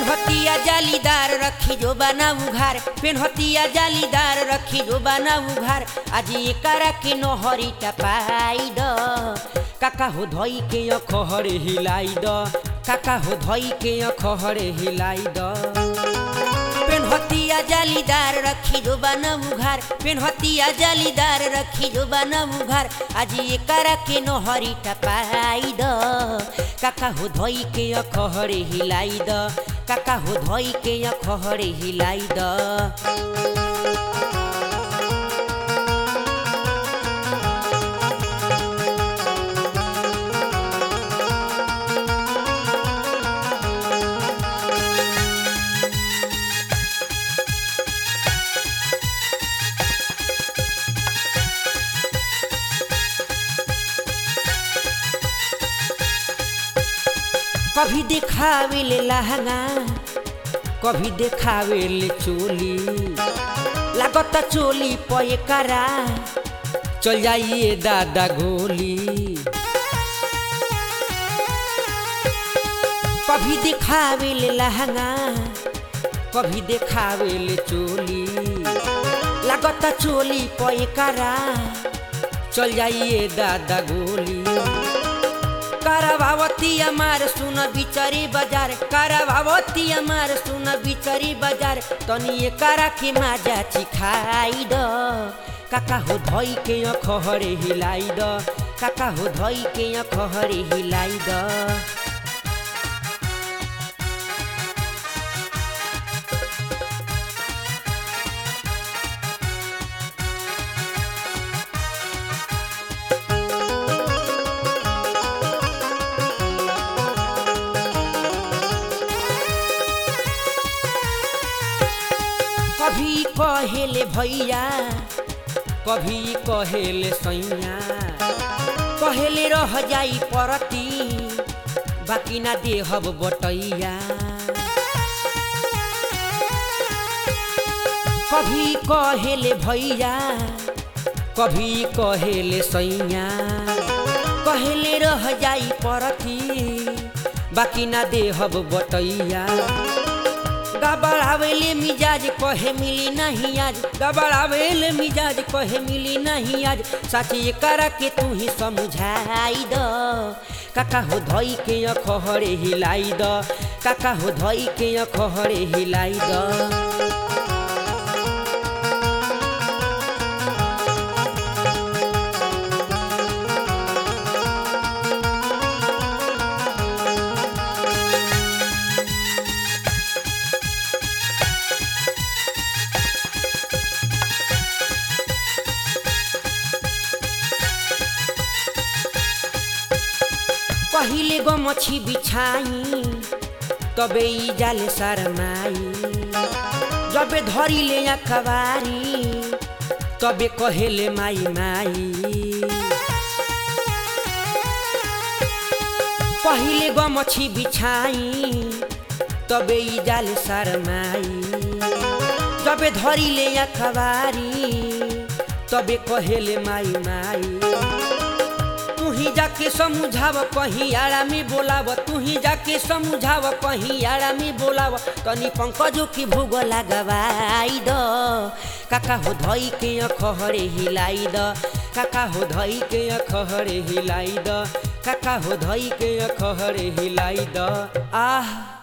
पेन्हतिया जालीदार रखी जो बना उघार पेन्हतिया जालीदार रखी जो बना उघार आज एकरा के नहरी टपाई द काका हो धई के अखहरे हिलाई द काका हो धई के अखहरे हिलाई द पेन्हतिया जालीदार रखी जो बना उघार पेन्हतिया जालीदार रखी जो बना उघार आज एकरा के नहरी टपाई द काका हो धई के अखहरे हिलाई द काका हो धई के अखहरे हिलाई द कभी देखावे ले लहंगा कभी देखावे ले चोली लागत चोली पे करा चल जाइए दादा गोली कभी देखावे ले लहंगा कभी देखावे ले चोली लागत चोली पे करा चल जाइए दादा गोली करवावती हमार सुन बिचरी बाजार करवावती हमार सुन बिचरी बाजार तनी करा के माजा चिखाई द काका हो धई के अखहरे हिलाई द काका हो धई के अखहरे हिलाई द कभी कहेले भैया कभी कहेले सैया कहेले रह जाई परती बाकी ना देहब बटैया कभी कहेले भैया कभी कहेले सैया कहेले रह जाई परती बाकी ना देहब बटैया गबड़ावेले मिजाज कहे मिली नहीं आज गबड़ावेले मिजाज कहे मिली नहीं आज साची करा के तू ही समझाई द काका हो धई के अखहरे हिलाई द काका हो धई के अखहरे हिलाई द पहिले गो मछी बिछाई तबे ई जाले शरमाई जबे धरी ले अखबारी तबे कहेले माई माई पहिले गो मछी बिछाई तबे ई जाले शरमाई जबे धरी ले अखबारी तबे कहेले माई माई तू ही जाके समझाव कहीं आड़ा में बोलाव तू ही जाके समझाव कहीं आड़ा में बोलाव तनी पंकजो की भूग लगवाई द काका हो धई के अखहरे हिलाई द काका हो धई के अखहरे हिलाई द काका हो धई के अखहरे हिलाई द आह